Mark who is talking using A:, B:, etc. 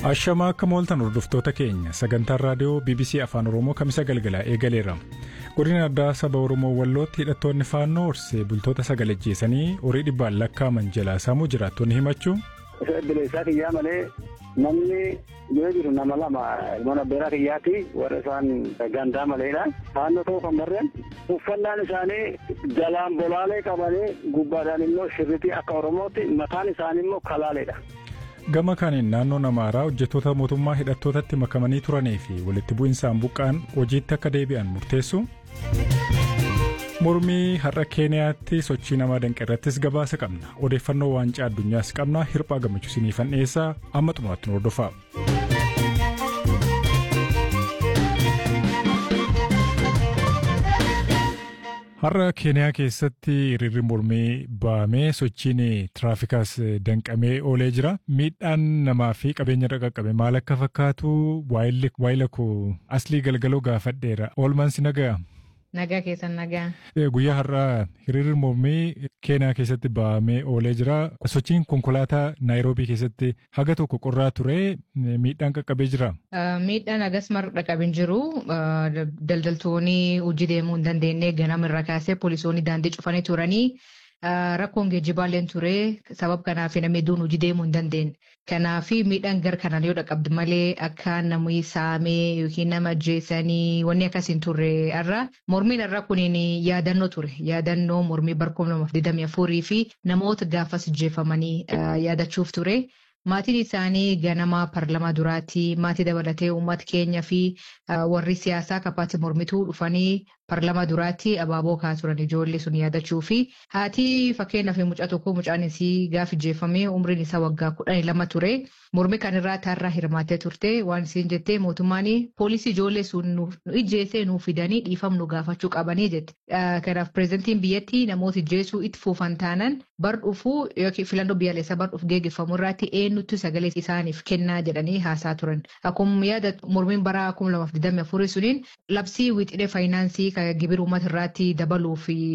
A: Ashamaa akka mooltan hordoftoota keenya sagantaan raadiyoo BBC Afaan Oromoo kamisa galgalaa eegaleera. Godina addaa saba Oromoo Wallootti hidhattoonni faannoo horsee bultoota sagalee jeessanii horii dhibbaan lakkaaman jalaa saamuu jiraattonni himachuu.
B: Isa bilisa kiyyaa malee namni yoo jiru nama lama mana beeraa kiyyaatti warra isaan gandaa maleedha. Faannoo ta'uu kan barreen uffannaan isaanii jalaan bolaalee qabanii gubbaadhaan immoo shirritii akka Oromootti mataan isaanii immoo kalaaleedha.
A: Gama kaaniin naannoon Amaaraa hojjettoota mootummaa hidhattootatti makamanii turanii fi walitti bu'insaan buqqaan hojiitti akka deebi'an murteessu. Mormii har'a Keeniyaatti sochii namaa danqe irrattis gabaasa qabna. Odeeffannoo waancaa addunyaas qabna. Hirphaa gammachuu siniifan dhiyeessaa amma xumuraatti nu hordofaa. Har'a Keeniyaa keessatti hiriirri mormii ba'amee sochiin tiraafikaas danqamee oolee jira. Miidhaan namaa fi qabeenya irra qaqqabe maal akka fakkaatu waayila koo aslii galgaloo gaafadheera. Oolmaan si nagaa?
C: Nagaa keessan nagaa.
A: Guyyaa har'aa hiriirri mormii Keeniyaa keessatti ba'amee oolee jira. Sochiin konkolaataa Naayiroobii keessatti haga tokko qorraa ture miidhaan qaqqabee jira.
C: Miidhaan hagas marga qaqqabee jiru. Daldaltoonni hojii deemuu hin dandeenye ganamarraa kaasee poolisoonni daandii cufanii turanii. Rakkoon geejjibaalleen ture sabab kanaaf namni hedduun hojii deemuu hin dandeenye. Kanaaf miidhaan gar kanaan yoo dhaqqabdu malee akka namni saamee yookiin nama ajjeesanii wanni akkasii hin turre irra mormiin irra kuniin yaadannoo ture. Yaadannoo mormii barkuma lamaaf digdamii afurii fi namoota gaafas ajjeefamanii yaadachuuf ture. Maatiin isaanii ganama parlamaa duraatti maatii dabalatee uummata keenya fi warri siyaasaa kapaatti mormituu dhufanii parlamaa duraatti abaaboo kaa turan ijoollee sun yaadachuu fi haati fakkeenyaaf mucaa tokko mucaan isii gaaf ijjeeffamee umriin isaa waggaa kudhanii lama ture mormii kanarraa taarraa hirmaattee turte waan isiin jettee mootummaan poolisii ijoollee sun nu ijjeessee nuuf fidanii dhiifama nu gaafachuu qabanii jette. Kanaaf pireezidantiin biyyattii namoota ijjeessuu itti fufan taanan bar dhufuu yookiin filannoo biyyaalessaa bar dhufu geeggeeffamu irratti eenyutti sagalee isaaniif kennaa jedhanii haasaa turan. Akkuma yaada mormiin bara kuma lamaaf digdamii afurii suniin labsii wixinee faayinaansii gibira uummata irratti dabaluu fi